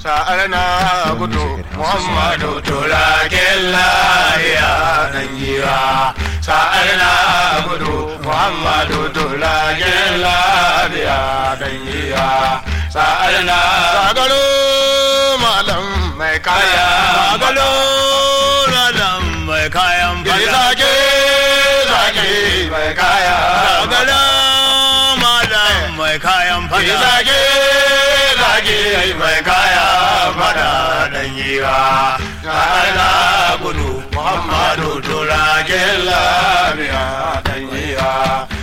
sa'ar na gudu muhammadu turakin lahiya dan giwa sa'ar na gudu muhammadu turakin lahiya dan giwa sa'ar na sagalo malam mai kaya sagalo malam mai kayan fada zage zage mai kaya sagalo malam mai kayan fada zage zage mai kaya fada dan yiwa na gudu muhammadu turakin lafiya dan yiwa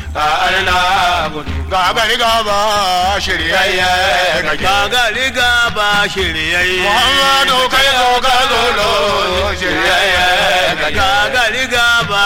na gudu gagari gaba shiryayye gagari gaba shiryayye muhammadu kai zo ka zolo shiryayye gagari gaba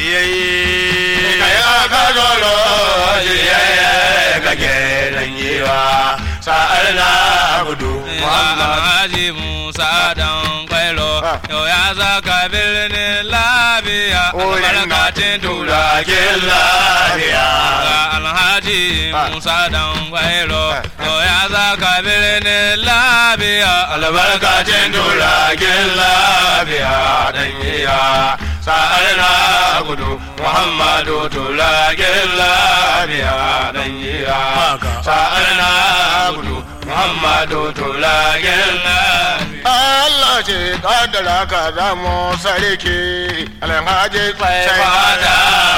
shiryayye kai aka zolo shiryayye kake dan yiwa sa'ar na gudu Alhaji Musa dan kwailo yau ya zaka birnin lafiya albarkacin turakin lafiya Alhaji Musa dan kwailo yau ya zaka birnin lafiya albarkacin turakin lafiya dan iya sa'ar na gudu muhammadu turakin lafiya dan iya sa'ar na gudu muhammadu turakin lafiya Allah ce kaddara ka zamo sarki alhaji sai fada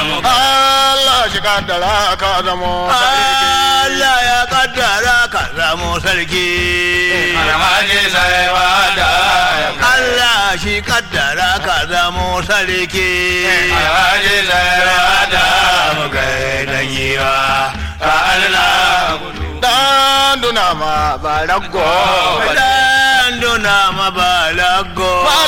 Allah shi kaddara ka zamo sarki Allah ya kaddara ka zamo sarki. alhaji sai fada Allah shi kaddara ka zamo sarki. alhaji sai fada mu gaidan yiwa ka Allah dan duna ma balago Dan duna mabalago.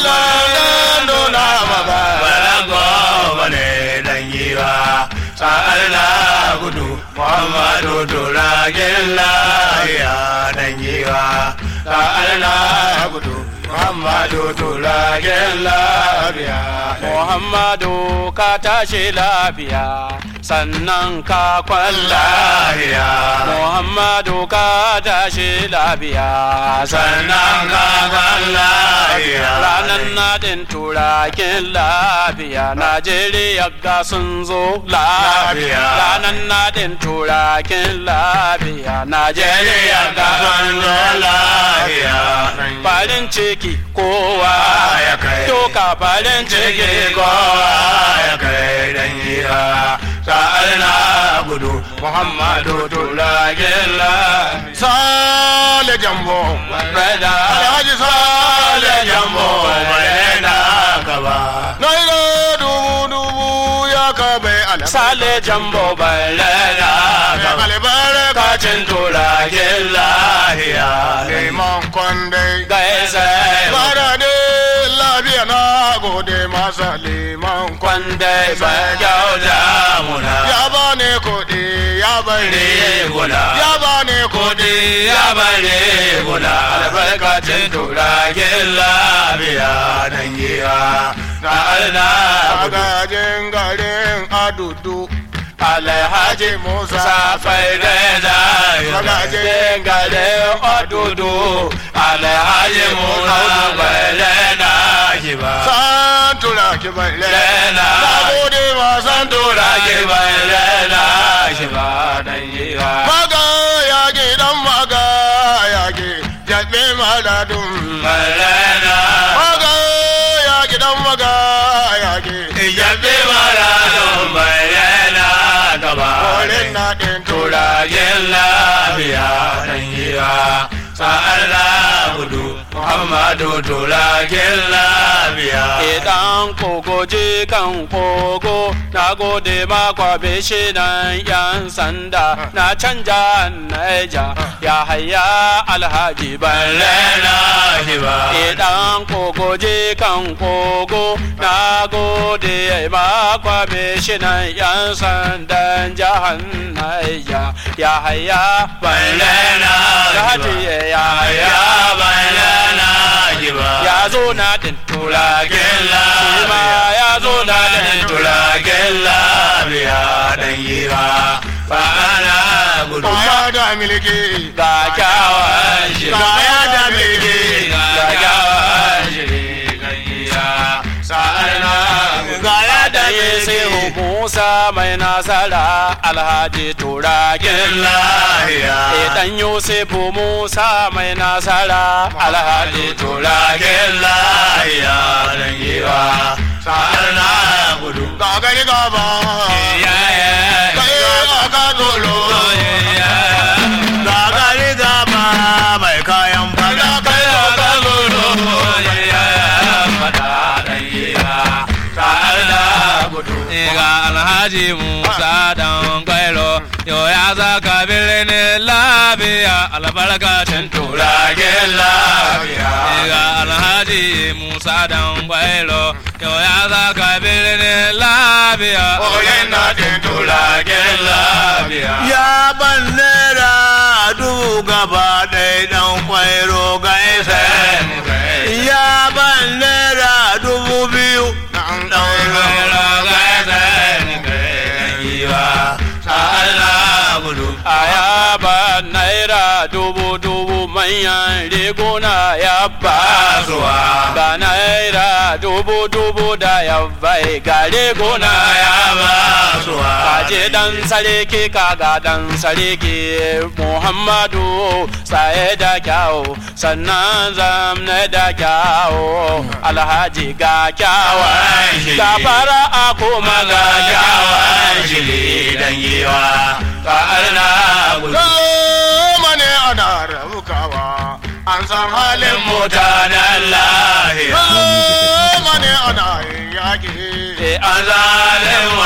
dan duna ma balago bane dan yiwa sa'ar na gudu muhammadu turagen lahiya dan yiwa sa'ar na gudu muhammadu turagen lahiya Muhammadu ka tashi lafiya sannan ka kwalla lahiya Muhammadu ka tashi lafiya sannan ka kan lahiya ranar nadin turakin lafiya Najeriya ga sun zo lafiya Lafiya. ranar nadin turakin lafiya Najeriya ga sun zo lafiya farin ciki kowa ya kai. doka farin ciki kowa ya kai dan yiwa sa'ar na gudu muhammadu turagen lahiya sale jambo Rada. alhaji sale jambo bai na gaba naira dubu dubu ya ka bai alhaji Sale jambo balena albarkacin turagen lahiya liman kwandai gaisa Bara de lafiya na gode masa liman kwande ba kyauta muna. Ya bani kuɗi ya bari guna. Ya bani kuɗi ya bari guna. Albarkacin turagen lafiya nan giya. Na alna magajin garin adudu. Alhaji Musa Safai Reza Magajin garin adudu. Alhaji Musa Safai Reza Kiba. San tura ki bai lena. Na gode ma san tura ki bai lena. Kiba dan yiwa. Maga ya ki dan maga ya ki. Jabe maladun bai lena. Maga ya ki dan maga ya ki. Jabe maladun bai lena. Gaba. Kolin na ɗin turagen lafiya dan yiwa. Sa'ar la gudu Muhammadu turagen lafiya. Idan kogo je kan kogo na gode makwa nan yan sanda na canja naija ya haya alhaji balle Lena hiba. Idan kogo je kan kogo na gode makwa nan yan sandan jihar naija ya haya balle Lena Alhaji ya haya Ya bailana hiba. ya zo na din Turagen shi ma lafiya. ya zo na din Turagen lafiya dan yiwa. Ba ana gudu Kaya da milki. ga kyawawan shiri kaya da milki ga kyawawan shiri gayya sa'arna kaya da da ya sai milki Musa mai nasara alhaji turakin lahiya Idan Yusufu Musa mai nasara alhaji turakin lahiya dan giwa sa'ar na gudu Ga gari gaba. Kai aka dolo. gagari gaba mai kayan fada Kai aka dolo. ga alhaji musa dan kwairo yau ya zaka birnin lafiya albarkacin turagen lafiya ga alhaji musa dan kwairo yau ya zaka birnin lafiya Oyen na din turagen lafiya. ya ban naira dubu gaba ɗaya ɗan kwairo ga isa ya ban naira dubu biyu Na'am ɗan kwairo ga isa sa'ar na gudu Aya ba naira dubu dubu manyan riguna ya ba Basuwa. Ga naira dubu dubu da ya bai ga riguna ya ba Basuwa. Kaje dan sarki kaga dan sarki Muhammadu saye da kyawu sannan zamne da kyawu Alhaji ga kyawa shi. ga fara a kuma ga kyawa shiri dan giwa sa'ar na gudu Goma ne ana rabukawa. An san halin mu. mutanen lahiya Goma ne ana yin yaƙi. an zalin